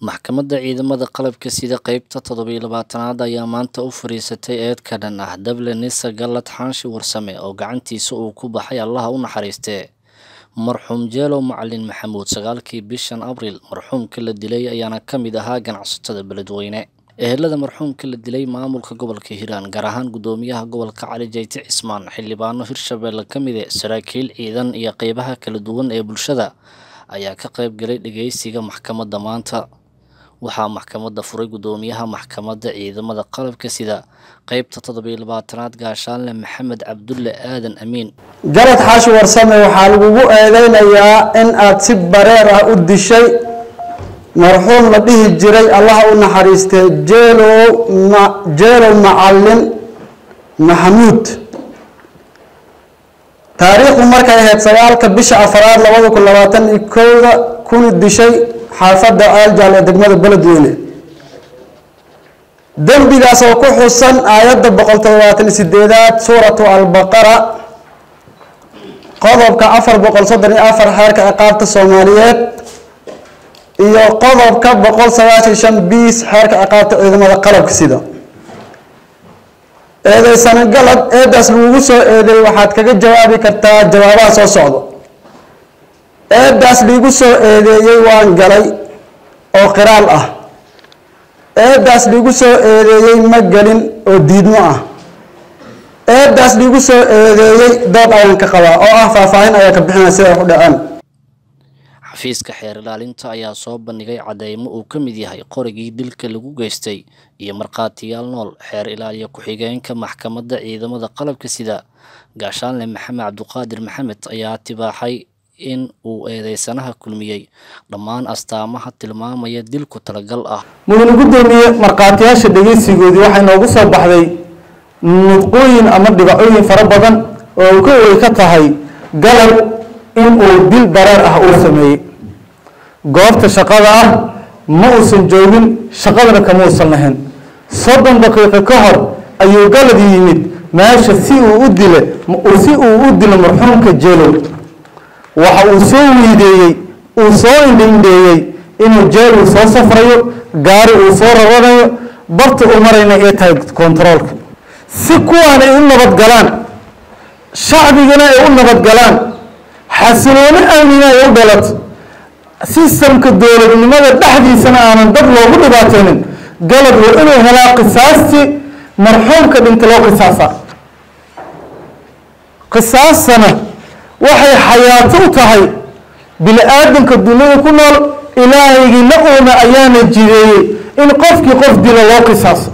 Maxkamadda Ciidamada Qalabka Sida qeybta toddoba labaatanaad ayaa maanta u fariisatay eed ka dhan ah Dable Nissa Gallad Xanshi Warsame oo gacantiisa uu ku baxay Allaha u naxariistee marxuum Jeelo Macalin Maxamuud sagaalkii bishan Abriil marxuumka la dilay ayaana ka mid ahaa ganacsatada beledweyne ehelada marxuumka la dilay maamulka gobolka Hiiraan gaar ahaan gudoomiyaha gobolka Cali Jeyti Cismaan xildhibaano Hirshabelle ka mid ah saraakiil ciidan iyo qeybaha kala duwan ee bulshada ayaa ka qayb galay dhageysiga maxkamadda maanta waxaa maxkamadda furay gudoomiyaha maxkamadda ciidamada qalabka sida qeybta toddoba labaatanaad gaashaanle maxamed cabdulle aadan amiin galad xaashi warsame waxaa lagugu eedeynayaa in aad si bareer ah u dishay marxuum la dhihi jiray allaha u naxariistay jeelow ma jeelow macalin maxamuud taariikhdu markay ahayd sagaalka bisha afaraad labada kun labaatan iyo kowda kuna dishay xaafadda aaljaal ee degmada beledweyne dembigaas oo ku xusan aayadda boqol toddobaatan iyo sideedaad suuratu albaqara qodobka afar boqol soddon iyo afar xeerka ciqaabta soomaaliyeed iyo qodobka boqol sagaashan shan biis xeerka ciqaabta ciidamada qalabka sida eedeysana galad eedaas lagugu soo eedeey waxaad kaga jawaabi kartaa jawaabaha soo socda eedaas liigu soo eedeeyey waan galay oo qiraal ah eedaas liigu soo eedeeyey ma gelin oo diidmo ah eedaas liigu soo eedeeyey dood ayaan ka qabaa oo ah faahfaahin ayaan ka bixinaya sida ay ku dhaceen xafiiska xeer ilaalinta ayaa soo bandhigay cadeymo uu ka mid yahay qorigii dilka lagu geystay iyo markhaatiyaal nool xeer ilaaliya ku-xigeenka maxkamadda ciidamada qalabka sida gaashaanle maxamed cabduqaadir maxamed ayaa tibaaxay in uu eedeysanaha kulmiyey dhammaan astaamaha tilmaamaya dilku talagal ah mudane gudoomiye markhaatiyaasha dhegeysigoodii waxay noogu soo baxday nudqooyin ama dhibacooyin fara badan oo uu ka wey ka tahay galal in uu dil bareer ah uu sameeyey goobta shaqada ah ma uusan joogin shaqadana kama uusan lahayn soddon daqiiqo ka hor ayuu galad yimid meesha si uu u dile si uu u dilo marxuumka jeelow waxa uu soo wiideeyey uu soo indhiindheeyey inuu jeelow soo safrayo gaari uu soo rabanayo barta uu marayna ay tahay kontaroolka si kuwaan ay u nabadgalaan shacbigana ay u nabadgalaan xasilooni aamina ay u dhalato sistamka dowladnimada dhexdiisana aanan dad loogu dhibaateynin galad waa inuu helaa qisaastii marxuumka dhinta loo qisaasa qisaastana waxay xayaato u tahay bini aadamka duniyada ku nool ilaahaygi la uuna ayaana jideeyey in qofkii qof dilo loo qisaaso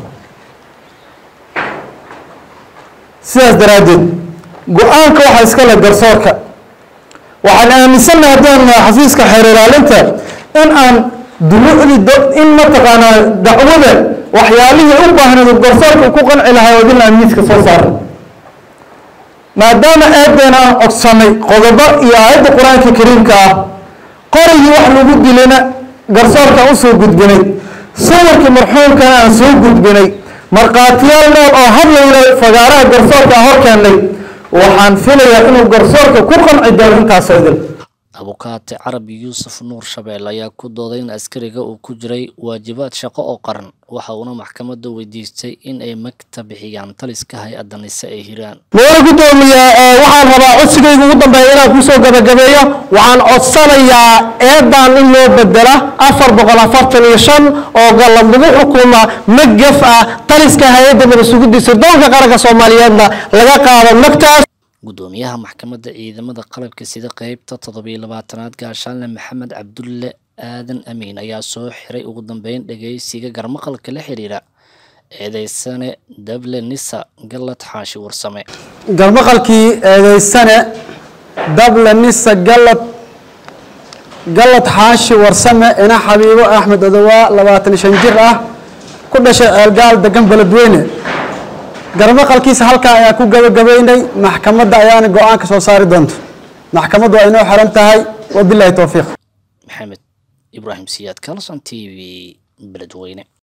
sidaas daraaddeed go-aanka waxaa iskale garsoorka waxaan aaminsannahay haddaan xafiiska xeer ilaalinta in aan dulucdi in mataqaanaa dacwada waxyaalihii u baahnayd garsoorka ku qanci lahay oo dil amiiska soo saaray maadaama eedeena aan codsanay qodobo iyo aayadda qur-aanka kariimka ah qorigii wax lagu dilina garsoorka aan usoo gudbinay sawirkii marxuumkana aan soo gudbinay markhaatiyaal nool oo hadlayla fagaaraha garsoorka aan horkeennay waxaan filayaa inuu garsoorka ku qanci doono intaasoo idil abukaate carabi yuusuf nuur shabeel ayaa ku dooday in askariga uu ku jiray waajibaad shaqo oo qaran waxa uuna maxkamadda weydiistay in ay magta bixiyaan taliska hay-adda nise ee hiiraan mudane gudoomiye waxaan rabaa codsigayga ugu dambeeya inaan kusoo gabagabeeyo waxaan codsanayaa eedan in loo bedela afar boqol afartan iyo shan oo galad lagu xukuma magaf ah taliska hay-adda madasugidda doonka qaranka soomaaliyeedna laga qaado magtaas gudoomiyaha maxkamadda ciidamada qalabka sida qeybta toddoba labaatanaad gaashaanle maxamed cabdulle aadan amiin ayaa soo xiray ugu dambeyn dhageysiga garmaqalka la xiriira eedeysane dable nissa gallad xaashi warsame garmaqalkii eedeysane dable nissa gallad gallad xaashi warsame ina xabiibo axmed odowaa labaatan shan jir ah ku dhashay ceelgaal degan beledweyne garmaqalkiisa halkaa ayaa ku gabagabeynay maxkamadda ayaana go-aanka soo saari doonto maxkamaddu waa inoo xiran tahay wabilaahi towfiiq maxamed ibraahim siyaad kalson t v beledweyne